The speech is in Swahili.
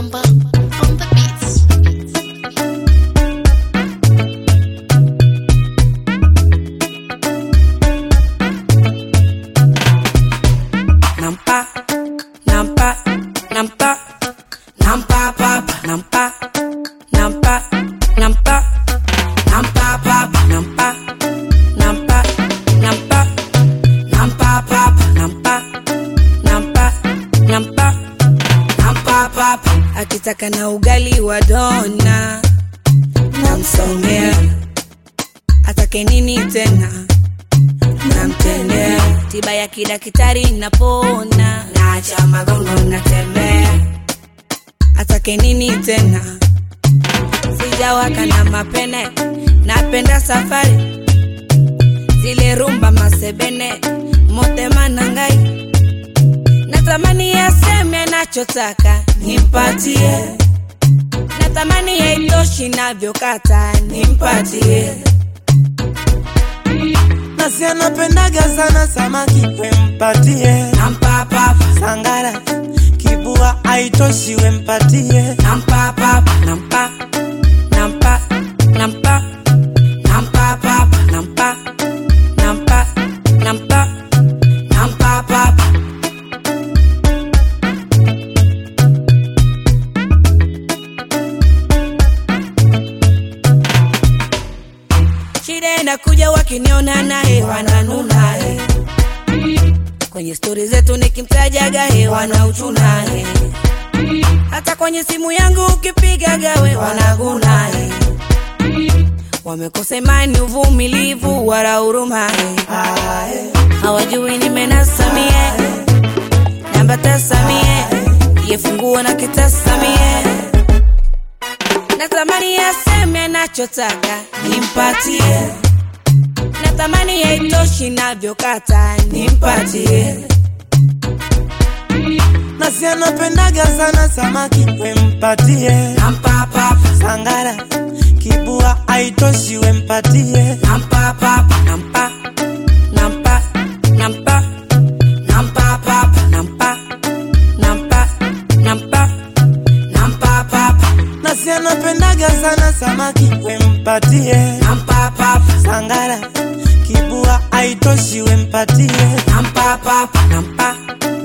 Mamba on the beats. nampa nampa nampa nampa papa nampa nampa nampa nampa papa nampa nampa nampa nampa papa nampa nampa nampa nampa papa akitaka na ugali wa dona namsongea atake nini tena namtendea tiba ya kidaktari napona naacha magongo natembea atake nini tena sijawaka na mapene napenda safari zile rumba masebene motema nangai natamani yaseme anachotaka nimpatie natamani yaitoshi navyokata nimpatie nasi anapendaga sana samaki wempatie nampa papa sangara kibua aitoshi wempatie nampa papa nampa nampa nampa nampa papa nampa nampa nampa nampa papa shida inakuja wakiniona naye wananuna eh. kwenye stori zetu nikimtajaga he wanauchuna eh. hata kwenye simu yangu ukipigaga we wanaguna eh. wamekosa imani uvumilivu wala huruma eh. hawajui nimenasamie namba tasamie yefunguo na kitasamie natamani yaseme anachotaka nimpatie natamani yaitoshi navyokata nimpatie nasi anapendaga sana samaki wempatie nampa papa sangara kibua aitoshi wempatie nampa papa nampa nampa nampa nampa papa nampa nampa nampa nampa papa nasi anapendaga sana samaki wempatie nampa papa sangara kibua aitoshi wempatie nampa papa nampa